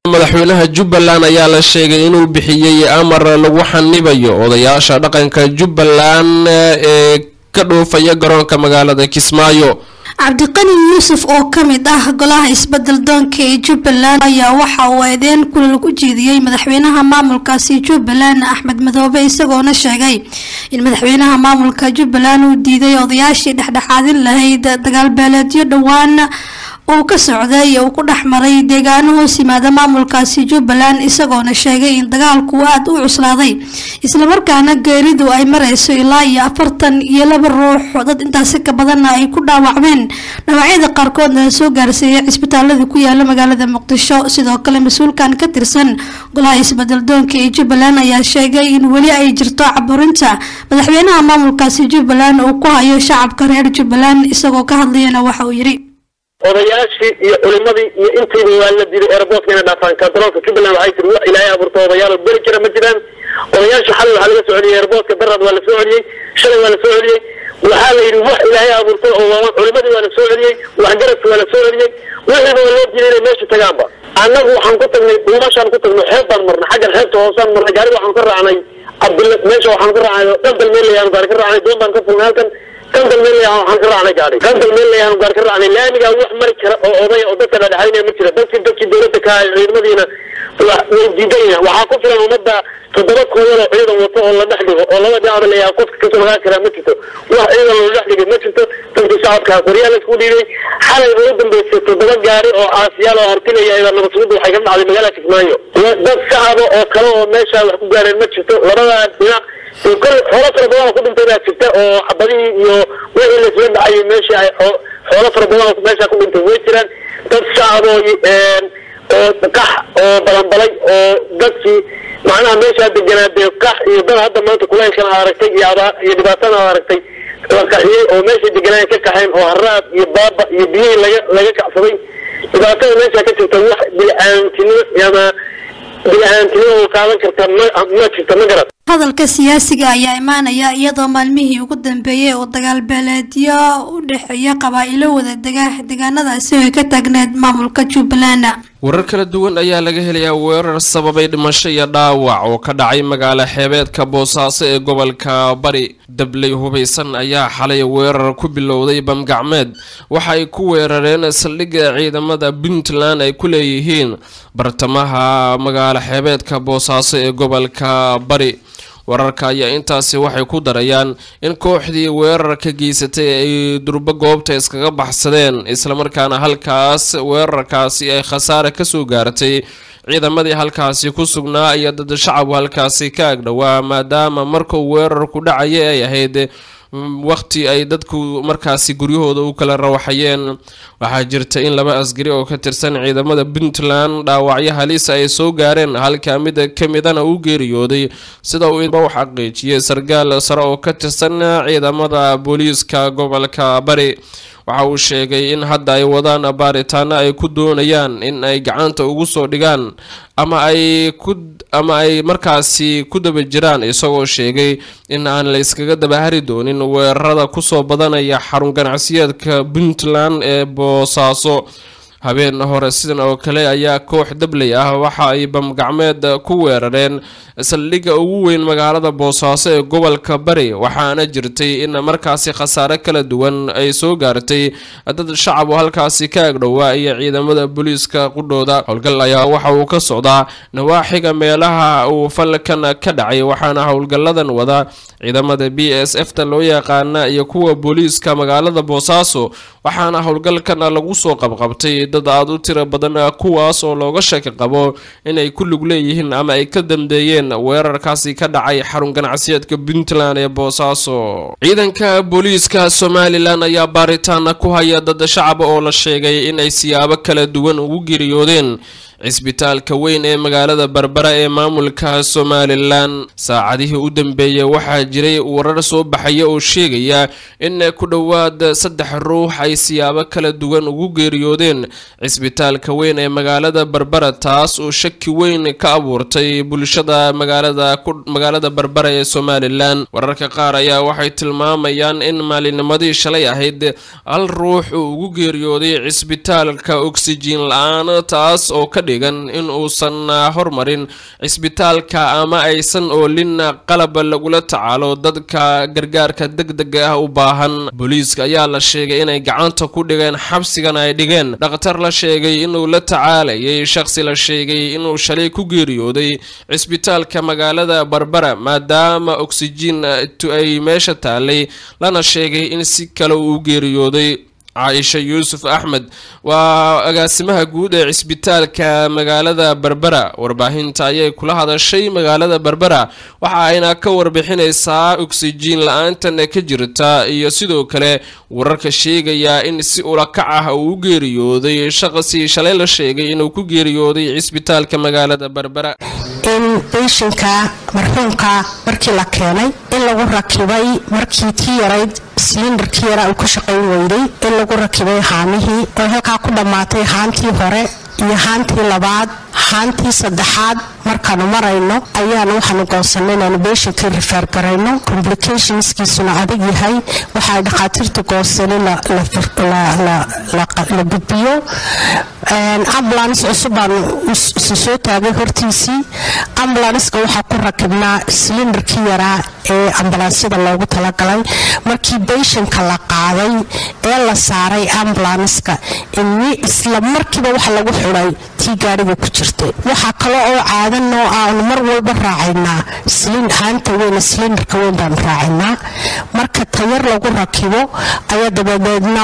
madaxweynaha jubbaland ayaa la sheegay inuu bixiyey amar lagu xanibayo odayaasha dhaqanka jubbaland ee ka dhoofaya garoonka magaalada kismaayo cabdiqani yuusuf oo ka mid ah golaha isbedel doonka ee jubbaland ayaa waxa uu eedeyn kulal ku jeediyey madaxweynaha maamulkaasi jubbaland axmed madoobe isagoona sheegay in madaxweynaha maamulka jubbaland uu diiday odayaashii dhexdhexaadin lahayd dagaalbeeleedyo dhowaan uu ka socday uu ku dhex maray deegaano hoos yimaada maamulkaasi jubbaland isagoona sheegay in dagaalku aada u cuslaaday islamarkaana geeridu ay mareyso ilaa iyo afartan iyo laba ruux dad intaasi ka badanna ay ku dhaawacmeen dhaawacyada qaarkoodna la soo gaarsiiyay cisbitaalada ku yaala magaalada muqdisho sidoo kale mas-uulkan ka tirsan golaha isbedel doonka ee jubbaland ayaa sheegay in weli ay jirto caburinta madaxweynaha maamulkaasi jubbaland uu ku hayo shacabka reer jubbaland isagoo ka hadlayana waxa uu yidhi odayaashii iyo culimadii iyo intiiba waa la diiday airboortka inay dhaafaan kantaroolka jubbaland waxay tiri wax ilaahay abuurto odayaal oo beri jira ma jiraan odayaasha xalay waxaa laga soo celiyey airboortka darad waa la soo celiyey shalay waa la soo celiyey waxaa la yidhi wax ilaahay abuurto oo culimadii waa la soo celiyey waxgaradki waa la soo celiyey wixiiba waa loo diiday inay meesha tagaanba annagu waxaan ku tagnay dhuumashaan ku tagnay xeeb baan marnay xaggan xeebta hoosaan marnay gaari waxaan ka raacnay cabdilla meesha waxaan ka raacnay dhanbal meel layaan gaari ka raacnay doon baan ka fulnay halkan kantal meel layaan waxaan ka raacnay gaari kantal meel layaan gaari ka raacnay laamigaa wax mari kara oo odaya oo dadka dhadhexaynaya ma jira dadkii dadkii dowladda ka ciidamadiina way diidan yihiin waxaa ku filan ummadda toddoba koodan oo ciidan wato oo la dhex dhigo oo laba dhinac layaa qofka kasoo magaan karaa ma jirto wax ciidan loo dhex dhigay ma jirto dadkii shacabka qoryaha laisku dhiibay xalay ugu dambeysay toddoba gaari oo caasiyaal oo hartinaya ilaa nabadsuguda waxay ka dhacday magaalada kismaayo dad shacaba oo kale oo meesha wax ku gaareen ma jirto labada dhinac kol xoolo fara badan oo ku dhintay baa jirta oo xabadihii iyo wixii laisla dhacayay meesha ay xoolo fara badan oo meesha ku dhintay way jiraan dad shacab oo oo qax oo balanbalay oo dadkii macnaha meeshaa deganaa dee qax iyo dad hadda maanta kulaylkan aad aragtay iyo abaa iyo dhibaatana aad aragtay la qaxiyey oo meeshay deganaayen ka kaxeen oo haraad iyo baaba iyo biyihii laga laga kacsaday dhibaatada meesha ka jirta wax bili-aantinimo ama bili-aantinimo oo qaadan karta ma ma jirta ma garat hadalka siyaasiga ayaa imaanaya iyadoo maalmihii ugu dambeeyay oo dagaal beeleedyo u dhexeeya qabaa'ilo wada dega deegaanadaasi ay ka taagneed maamulka jubbaland warar kala duwan ayaa laga helayaa weerar sababay dhimasho iyo dhaawac oo ka dhacay magaalo xeebeedka boosaaso ee gobolka bari dabley hubaysan ayaa xalay weerar ku bilowday bamgacmeed waxa ay ku weerareen saldhigga ciidamada puntland ay ku leeyihiin bartamaha magaalo xeebeedka boosaaso ee gobolka bari wararka ayaa intaasi waxay ku darayaan in kooxdii weerarka geysatay ay durbo goobta iskaga baxsadeen islamarkaana halkaas weerarkaasi ay khasaare kasoo gaartay ciidamadii halkaasi ku sugnaa iyo dad shacabku halkaasi ka agdhowaa maadaama markuu weerarku dhacaya ay ahayd waqti ay dadku markaasi guryahooda u kala rawaxayeen waxaa jirta in laba asgari oo ka tirsan ciidamada puntland dhaawacyo halisa ay soo gaareen halka mid kamidana uu geeriyooday sida uu u xaqiijiyay sargaal sare oo ka tirsan ciidamada booliiska gobolka bari waxa uu sheegay in hadda ay wadaan baaritaano ay ku doonayaan in ay gacanta ugu soo dhigaan ama ay ku ama ay markaasi ku daba jiraan isagoo sheegay in aan la iskaga dabahari doonin weerarada kusoo badanaya xarun ganacsiyeedka puntland ee boosaaso habeen hore sidan oo kale ayaa koox dabley ah waxa ay bamgacmeed ku weerareen saldhigga ugu weyn magaalada boosaaso ee gobolka bari waxaana jirtay in markaasi khasaare kala duwan ay soo gaartay dad shacab oo halkaasi ka agdhowaa iyo ciidamada booliiska qudhooda howlgal ayaa waxa uu ka socdaa nawaaxiga meelaha uu falkan ka dhacay waxaana howlgalladan wada ciidamada b s f ta loo yaqaana iyo kuwa booliiska magaalada boosaaso waxaana howlgalkan lagu soo qabqabtay dad aada u tiro badan kuwaas oo looga shaki qabo inay ku lug leeyihiin ama ay ka dambeeyeen weerarkaasi ka dhacay xarun ganacsiyeedka puntland ee boosaaso ciidanka booliiska somalilan ayaa baaritaana ku haya dad shacaba oo la sheegay inay siyaabo kala duwan ugu geeriyoodeen cisbitaalka weyn ee magaalada berbera ee maamulka somalilan saacadihii u dambeeyay waxaa jiray warar soo baxaya oo sheegaya in ku dhowaad saddex ruux ay siyaabo kala duwan ugu geeriyoodeen cisbitaalka weyn ee magaalada berbera taas oo shaki weyn ka abuurtay bulshada magaalada berbera ee somalilan wararka qaar ayaa waxay tilmaamayaan in maalinimadii shalay ahayd hal ruux uu ugu geeriyooday cisbitaalka oksijiin la-aan taas oo ka dhigan in uusan hormarin cisbitaalka ama aysan oolin qalab lagula tacaalo dadka gargaarka degdega ah u baahan booliiska ayaa la sheegay inay gacanta ku dhigeen xabsigan ay dhigeen dhakhtar la sheegay inuu la tacaalayay shakhsi la sheegay inuu shalay ku geeriyooday cisbitaalka magaalada barbara maadaama oksijiin ay meesha taalay lana sheegay in si kale uu geeriyooday caaisha yuusuf axmed waa agaasimaha guud ee cisbitaalka magaalada berbera warbaahinta ayay kula hadashay magaalada berbera waxa ayna ka warbixinaysaa oksijiin la-aantan ka jirta iyo sidoo kale wararka sheegaya in si ulakac ah uu u geeriyooday shaqsi shalay la sheegay inuu ku geeriyooday cisbitaalka magaalada berbera in beyshinka marxuumka markii la keenay in lagu rakibay markii tii yarayd silindarkii yaraa uu ka shaqayn weyday in lagu rakibay haamihii oo halkaa ku dhammaatay haantii hore iyo haantii labaad haantii saddexaad markaanu marayno ayaanu waxaanu goonsanay inaanu beeshinkii rifeer garayno complicationskiisuna adag yahay waxaay dhakhaatiirta goonsanin la gudbiyo ambulance cusub baanu isa soo taagay hortiisii ambulanska waxaa ku rakibnaa silindarkii yaraa ee ambulansyada loogu talagalay markii beyshanka la qaaday ee la saaray ambulanska isla markiiba waxa lagu xidhay tii gaariga ku jirtay waxaa kale oo caadan oo aanu mar walba raacaynaa haanta weyn silindarka weyn baanu raacaynaa marka tayar lagu rakibo ayaa dabadeedna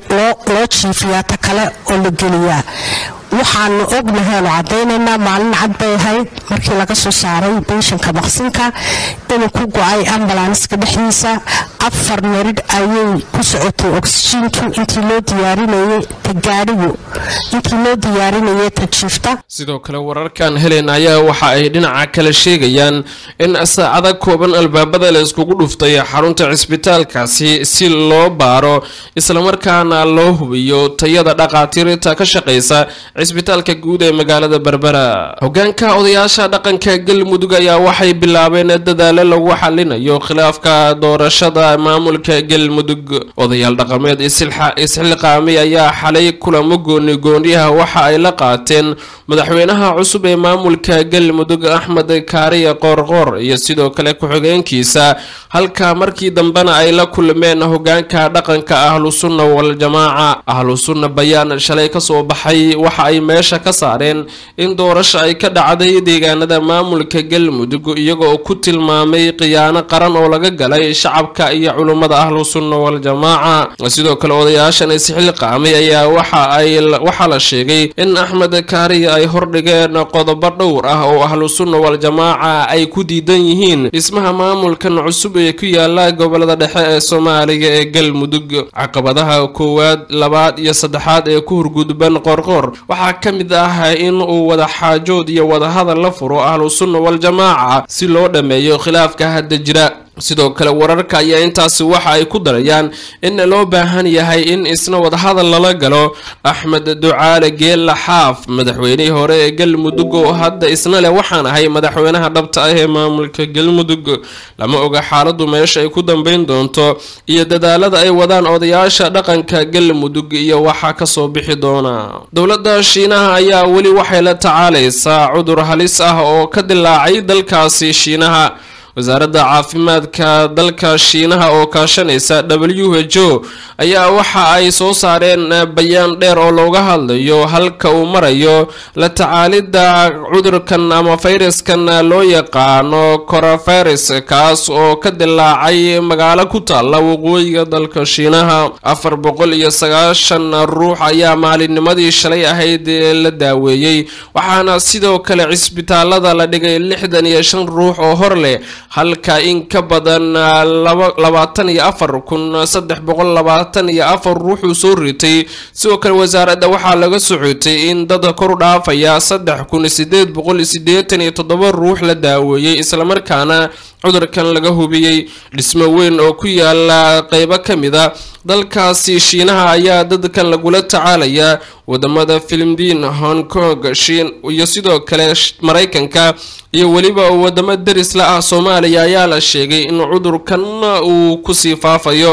loo jiifiyaa ta kale oo la geliyaa waxaanu ognahay aanu cadaynaynaa maalin cad bay ahayd markii laga soo saaray beyshanka maqsinka inuu ku go-ay ambulanska dhexdiisa afar meridh ayay ku socotay oksijiinku intii loo diyaarinayay ta gaadhigu intii loo diyaarinayay ta jiifta sidoo kale wararkan helen ayaa waxa ay dhinaca kale sheegayaan in saacada kooban albaabada la iskugu dhuftay xarunta cisbitaalkaasi si loo baaro islamarkaana loo hubiyo tayada dhaqaatiirta ka shaqaysa cisbitaalka guud ee magaalada berbera hogaanka odayaasha dhaqanka galmudug ayaa waxay bilaabeen dadaalo lagu xalinayo khilaafka doorashada maamulka galmudug odayaal dhaqameed isxilqaamay ayaa xalay kulamo gooni gooniyaha waxa ay la qaateen madaxweynaha cusub ee maamulka galmudug axmed kaariya qoorqoor iyo sidoo kale ku-xigeenkiisa halka markii dambena ay la kulmeen hogaanka dhaqanka ahlu sunna waljamaaca ahlu sunna bayaan shalay kasoo baxay waxa ay meesha ka saareen in doorasho ay ka dhacday deegaanada maamulka galmudug iyagoo ku tilmaamay khiyaano qaran oo laga galay shacabka iyo culummada ahlu sunna waljamaaca sidoo kale odayaashan isxilqaamay ayaa waxaa la sheegay in axmed kaariya ay hordhigeen qodobo dhowr ah oo ahlu sunna waljamaaca ay ku diidan yihiin dhismaha maamulkan cusub ee ku yaala gobolada dhexe ee soomaaliya ee galmudug caqabadaha koowaad labaad iyo saddexaad ee ku hurgudban qorqoor waxaa ka mid ah in uu wada xaajood iyo wadahadal la furo ahlu sunna waljamaaca si loo dhammeeyo khilaafka hadda jira sidoo kale wararka ayaa intaasi waxa ay ku darayaan in loo baahan yahay in isna wadahadal lala galo axmed ducaale geella xaaf madaxweynihii hore ee galmudug oo hadda isna leh waxaan ahay madaxweynaha dhabta ah ee maamulka galmudug lama oga xaaladu meesha ay ku dambeyn doonto iyo dadaalada ay wadaan odayaasha dhaqanka galmudug iyo waxaa kasoo bixi doona dowladda shiinaha ayaa weli waxay la tacaalaysaa cudur halis ah oo ka dilaacay dalkaasi shiinaha wasaaradda caafimaadka dalka shiinaha oo kaashanaysa w h o ayaa waxa ay soo saareen bayaan dheer oo looga hadlayo halka uu marayo la tacaalidda cudurkan ama fayraskan loo yaqaano corofayrus kaas oo ka dilaacay magaalo ku taalla waqooyiga dalka shiinaha afar boqol iyo sagaashan ruux ayaa maalinnimadii shalay ahayd la daaweeyey waxaana sidoo kale cisbitaalada la dhigay lixdan iyo shan ruux oo hor leh halka in ka badan labaatan iyo afar kun saddex boqol labaatan iyo afar ruuxuu soo ritay sidoo kale wasaaradda waxaa laga socotay in dad kor dhaafaya saddex kun sideed boqol sideetan iyo toddoba ruux la daaweeyey islamarkaana cudurkan laga hubiyey dhismo weyn oo ku yaala qeybo ka mid a dalkaasi shiinaha ayaa dadkan lagula tacaalayaa wadamada filimbiin hong kong shiin iyo sidoo kale maraykanka iyo weliba wadamo derisla ah soomaaliya ayaa la sheegay in cudurkan uu kusii faafayo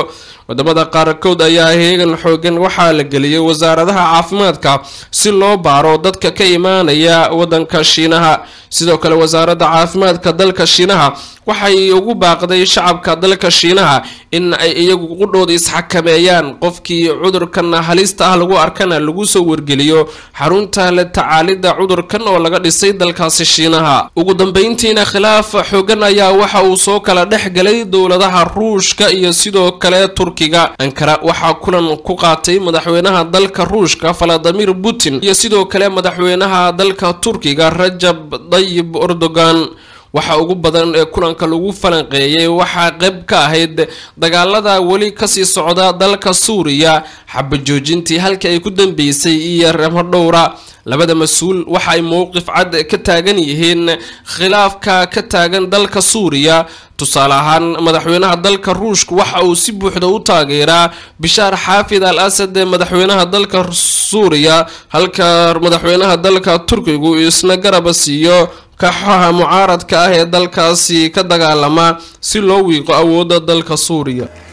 wadamada qaarkood ayaa heegan xoogan waxaa la geliyay wasaaradaha caafimaadka si loo baaro dadka ka imaanaya wadanka shiinaha sidoo kale wasaaradda caafimaadka dalka shiinaha waxay ugu baaqday shacabka dalka shiinaha in ay iyagu qudhooda isxakameeyaan qofkii cudurkan halista ah lagu arkana lagu soo wargeliyo xarunta la tacaalida cudurkan oo laga dhisay dalkaasi shiinaha ugu dambeyntiina khilaaf xoogan ayaa waxa uu soo kala dhex galay dowladaha ruushka iyo sidoo kale turkiga ankara waxaa kulan ku qaatay madaxweynaha dalka ruushka valadimir putin iyo sidoo kale madaxweynaha dalka turkiga rajab dayib erdogan waxa ugu badan ee kulanka lagu falanqeeyay waxaa qayb ka ahayd dagaalada weli kasii socda dalka suuriya xabajoojintii halka ay ku dambeysay iyo ramo dhowra labada mas-uul waxa ay mowqif cad ka taagan yihiin khilaafka ka taagan dalka suuriya tusaale ahaan madaxweynaha dalka ruushka waxa uu si buuxda u taageeraa bishaar xaafid al asad ee madaxweynaha dalka suuriya halka madaxweynaha dalka turkigu isna garaba siiyo kaxaha mucaaradka ah ee dalkaasi ka dagaalama si loo wiiqo awoodda dalka suuriya